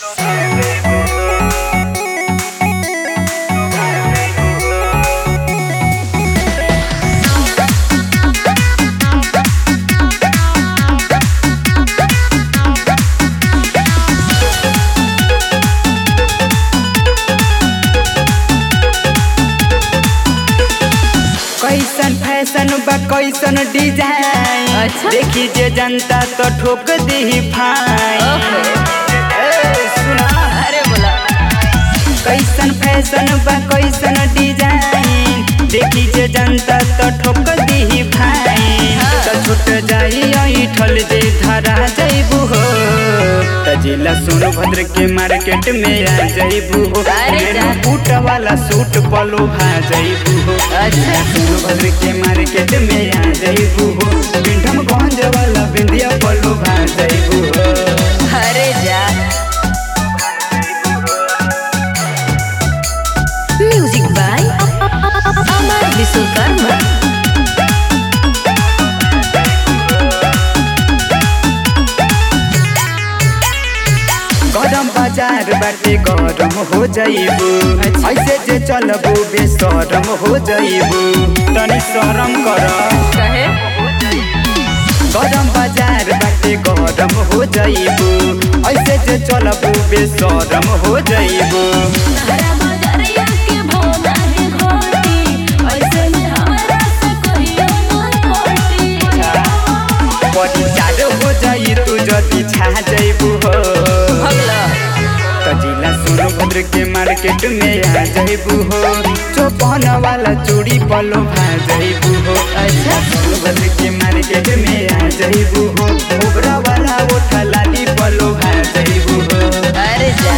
कैसन फैशन बा कैसन डिजाइन अच्छा। देखी जे जनता तो ठोक दी फाइन ए, सुना अरे बोला कैसन फैशन बा कैसन डिजाइन देखी जे जनता तो ठोक दी फाइन हाँ। तो छूट जाई ऐठल जे धरा जइबू हो त जिला सोनभद्र के मार्केट में आ जइबू हो अरे जा। मेनू बूट वाला सूट पलो भा जइबू हो अच्छा सोनभद्र के मार्केट में आ जइबू हो पिंडम गंज वाला बिंदिया पलो भा जइबू हो अरे जा म्यूजिक बाय अमर विश्वकर्मा गरम बाजार बाटे गरम हो जइबू ऐसे जे चलबू बेशरम हो जइबू तनी शरम कर कहे गरम बाजार बाटे गरम हो जइबू ऐसे जे चलबू बेशरम हो जइबू हरा मगरिया के भोला के घोटी ऐसे में हमरा से कहियो न कोटी बड़ी चारो हो जाई तू जदी छा जइबू हो भगला त जिला सोनभद्र के मार्केट में आ जइबू हो चौपन वाला चूड़ी पलो भा जइबू हो अच्छा सोनभद्र के मार्केट में आ जइबू हो ओबरा वाला ओठा लाली पलो भा जइबू हो अरे जा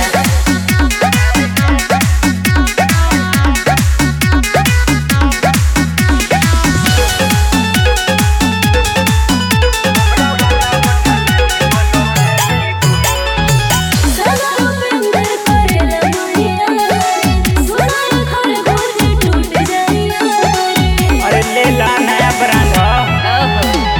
अरे ले ला नया ब्रांड ह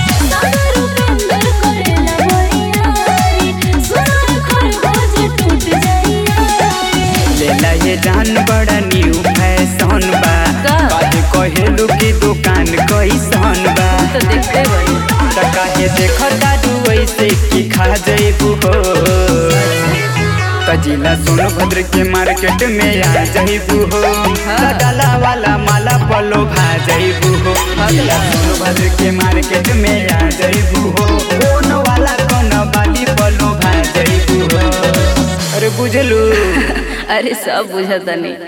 ले ला ये जान बड़ा न्यू फैशन बा का? काहे कहेलू की दुकान कैसन बा तो देखते बनी त काहे देखता तू ऐसे की खा जइबू हो त जिला सोनभद्र के मार्केट में आ जइबू हो हाँ। डाला वाला माला पलो भा जइबू हो जिला सोनभद्र के मार्केट में आ जइबू हो कोन वाला कोन वाली पलो भा जइबू हो अरे बुझलू अरे सब बुझता नहीं